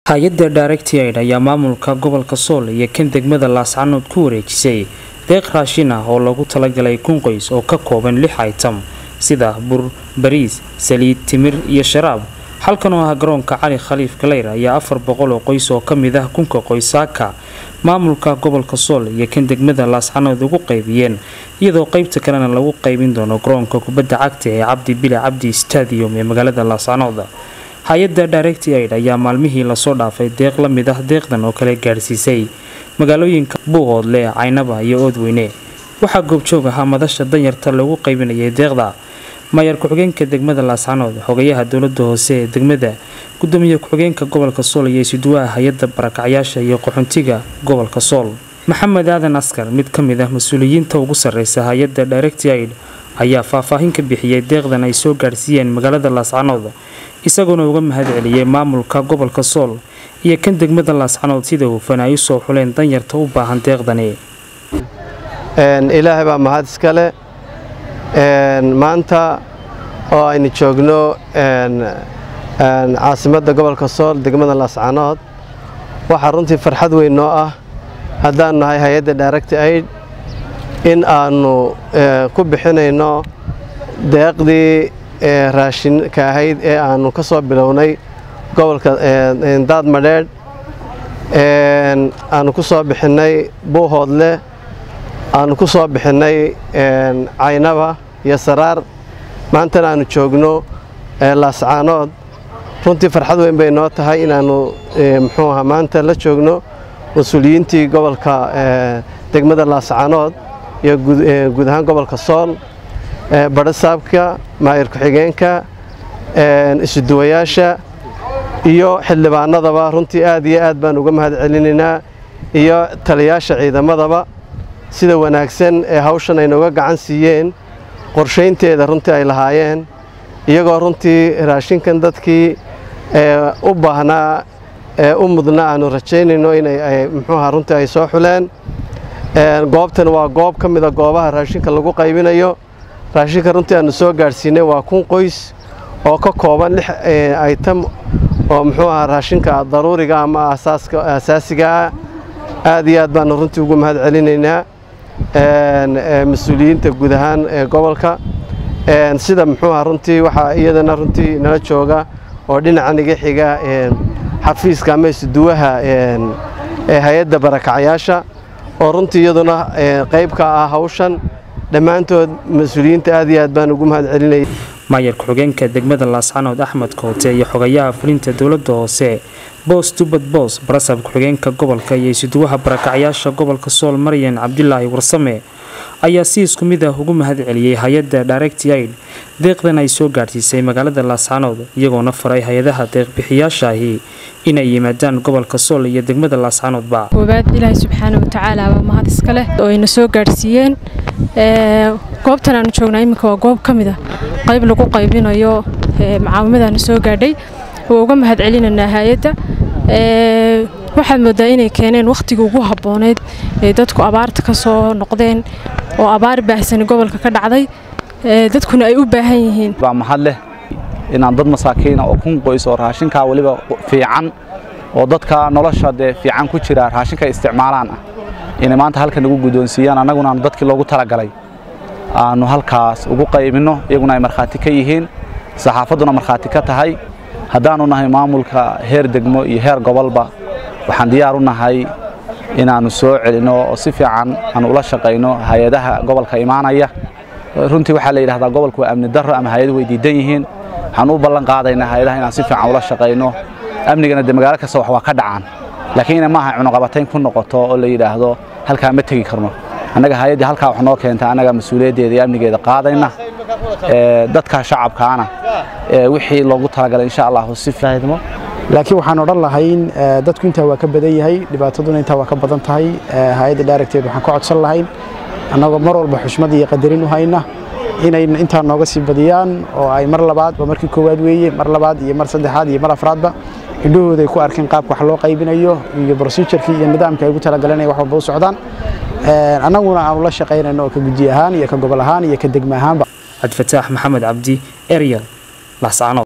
hay-adda directi aid ayaa maamulka gobolka sool iyo kan degmada laascanood ku wareejisay deeq raashin ah oo loogu talagalay kun qoys oo ka kooban lix item sida bur bariis saliid timir iyo sharaab halkan oo ah garoonka cali khaliif galeyr ayaa afar boqol oo qoys oo kamid ah kunka qoysaaka maamulka gobolka sool iyo kan degmada laascanood ugu qaybiyeen iyadoo qeybta kalena lagu qaybin doono garoonka kubadda cagta ee cabdi bile cabdi stadium ee magaalada laascanood hay-adda directi aid ayaa maalmihii lasoo dhaafay deeq la mid ah deeqdan oo kale gaadhsiisay magaalooyinka buuqoodle caynaba iyo oodweyne waxaa goobjoog ahaa madasha danyarta lagu qaybinayay deeqda maayar ku-xigeenka degmada laascanood xogayaha dowlada hoose ee degmada gudoomiye ku-xigeenka gobolka sool iyo isuduwaha hay-adda barakacyaasha iyo qaxoontiga gobolka sool maxamed aadan askar mid ka mid ah mas-uuliyiinta ugu sareysa hay-adda directi aid ayaa faahfaahin ka bixiyey deeqdan ay soo gaadhsiiyeen magaalada laascanood isagoona uga mahad celiyey maamulka gobolka sool iyo kan degmada laascanood sida hufan ay usoo xuleen danyarta u baahan deeqdani ilaahay baa mahad iskale maanta oo aynu joogno caasimadda gobolka sool degmada laascanood waxaa runtii farxad weyn noo ah haddaanu nahay hay-adda directi aid in aanu ku bixinayno deeqdii raashinka ahayd ee aanu ka soo bilownay gobolka daad madheedh aanu ku soo bixinnay buuhoodle aanu ku soo bixinnay caynaba iyo saraar maantana aanu joogno laascaanood runtii farxad weyn bay noo tahay inaannu muxuu ahaa maanta la joogno mas-uuliyiintii gobolka degmada laascaanood iyo guud ahaan gobolka sool badhasaabka maayir ku-xigeenka isuduwayaasha iyo xildhibaanadaba runtii aad iyo aad baan uga mahad celinaynaa iyo taliyaasha ciidamadaba sida wanaagsan ee hawshan ay nooga gacan siiyeen qorshaynteeda runtii ay lahaayeen iyagoo runtii raashinkan dadkii u baahnaa u mudna aanu rajaynayno inay muxuuha runtii ay soo xuleen goobtan waa goob ka mida goobaha raashinka lagu qaybinayo raashinka runtii aanu soo gaadhsiinay waa kun qoys oo ka kooban lix item oo muxuu ahaa raashinka daruuriga ama asaasiga ah aad iyo aad baanu runtii ugu mahad celinaynaa mas-uuliyiinta guud ahaan ee gobolka sida muxuu ahaa runtii waxaa iyadana runtii nala jooga oo dhinacan iga xiga xafiiska ama isuduwaha ee hay-adda barakacyaasha oo runtii iyaduna qayb ka ah hawshan dhammaantood mas-uuliyiinta aad iyo aad baan ugu mahad celinaya maayar ku-xigeenka degmada laascanood axmed koote iyo xogayaha fulinta dowladda hoose boos tubad boos barasab ku-xigeenka gobolka iyo isuduwaha barakacyaasha gobolka sool maryan cabdilaahi warsame ayaa si isku mid ah ugu mahad celiyey hay-adda directi aid deeqdan ay soo gaadhsiisay magaalada laascanood iyagoona faray hay-adaha deeqbixiyaashaahi inay yimaadaan gobolka sool iyo degmada laascanoodba koowaad ilaahay subxaana watacaala waa mahad iskaleh oo ayna soo gaadhsiiyeen goobtan aanu joognaa iminka waa goob ka mid a qayb lagu qaybinayo macaawimadaana soo gaadhay waa uga mahad celinaynaa hay-adda waxaad moodaa inay keeneen wakhtigii ugu habbooneyd ee dadku abaarta ka soo noqdeen oo abaar baahsani gobolka ka dhacday dadkuna ay u baahan yihiin baa mahad leh inaan dad masaakiina oo kun qoys oo raashinkaa weliba fiican oo dadka nolosha dee fiican ku jira raashinka isticmaalaan ah inay maanta halkan ugu guddoonsiiyaan annaguna aanu dadkii loogu talagalay aanu halkaas ugu qaybinno iyaguna ay markhaati ka yihiin saxaafadduna markhaati ka tahay haddaannu nahay maamulka heer degmo iyo heer gobolba waxaan diyaar u nahay inaannu soo celinno oo si fiican aanu ula shaqayno hay-adaha gobolka imaanaya runtii waxaa la yidhahdaa gobolku waa amni darro ama hay-adu way diidan yihiin waxaan u ballan qaadaynaa hay-adaha inaan si fiican ula shaqayno amnigana dee magaalo kasta wax waa ka dhacaan laakiin ina maaha cunuqabatayn ku noqoto oo la yidhaahdo halkaa ma tegi karno annaga hay-addii halkaa wax noo keenta annaga mas-uuliyaddeeda iyo amnigeeda qaadayna dadka shacabkaana wixii loogu talagalay insha allahu si laakiin waxaan odhan lahayn dadku intaa waa ka badan yahay dhibaataduna intaa waa ka badan tahay hay-adda daaragteed waxaan ka codsan lahayn annagoo mar walba xushmad iyo qadarin u hayna inay intaa nooga sii badiyaan oo ay mar labaad waa markii koowaad weeye mar labaad iyo mar saddexaad iyo mar afraadba indhahooda ay ku arkeen qaabka wax loo qaybinayo iyo procedurkii iyo nidaamka ay ugu talagaleen wax walba u socdaan annaguna aanu la shaqaynayno oo ka guddi ahaan iyo ka gobol ahaan iyo ka degmo ahaanba cabdifataax maxamed cabdi eryal laascanood